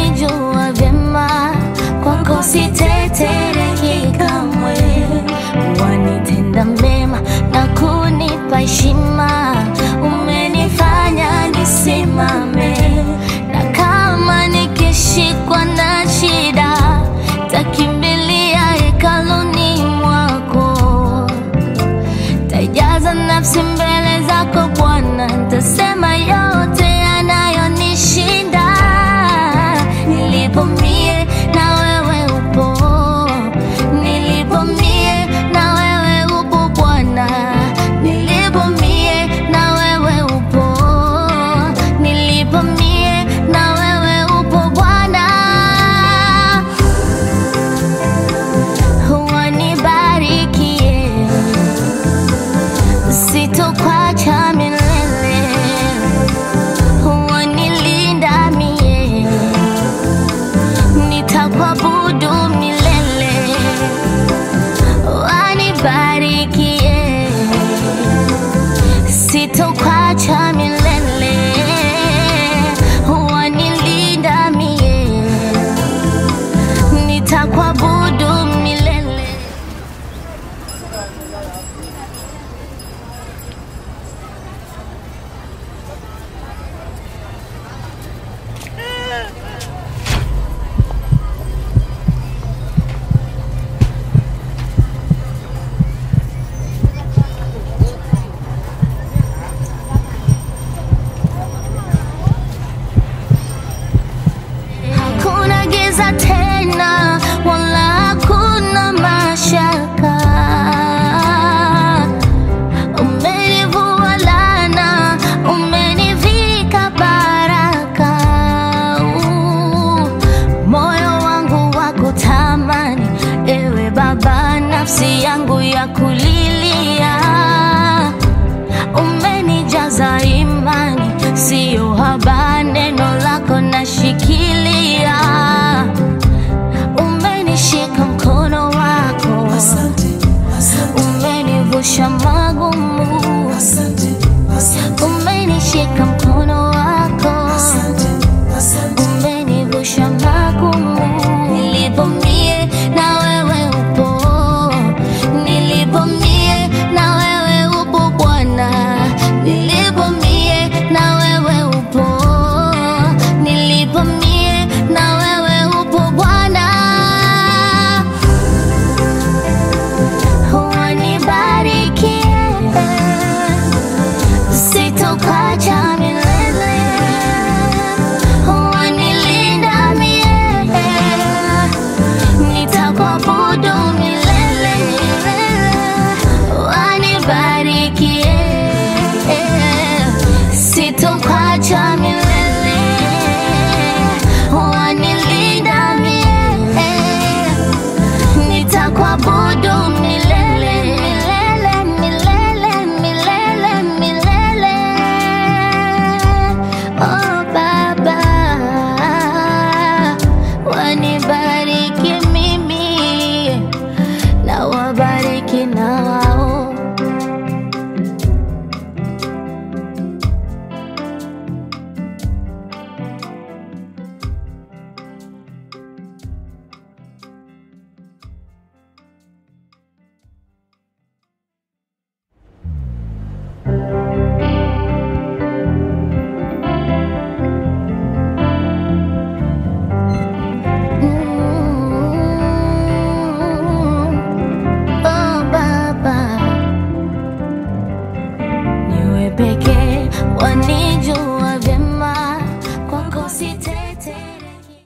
unanijua vyema, kwako sitetereki kamwe. Wanitenda mema na kunipa heshima, umenifanya nisimame, na kama nikishikwa na shida, takimbilia hekaluni mwako tajaza nafsi mbele zako Bwana, ntasema yote yanayonishinda. Nilipo mie na wewe upo, nilipo mie na wewe upo Bwana, nilipo mie na wewe upo, nilipo mie na wewe upo Bwana wanibarikie sitokwacha milele, wanilinda mie, nitakuabudu milele, wanibarikie, sitokwacha milele, wanilinda mie, nitakuabudu milele. Hakuna giza tena, wala hakuna mashaka. Umenivua laana, umenivika baraka. Uh, Moyo wangu wa kutamani, ewe Baba, nafsi yangu ya kulilia umenijaza imani, siyo habari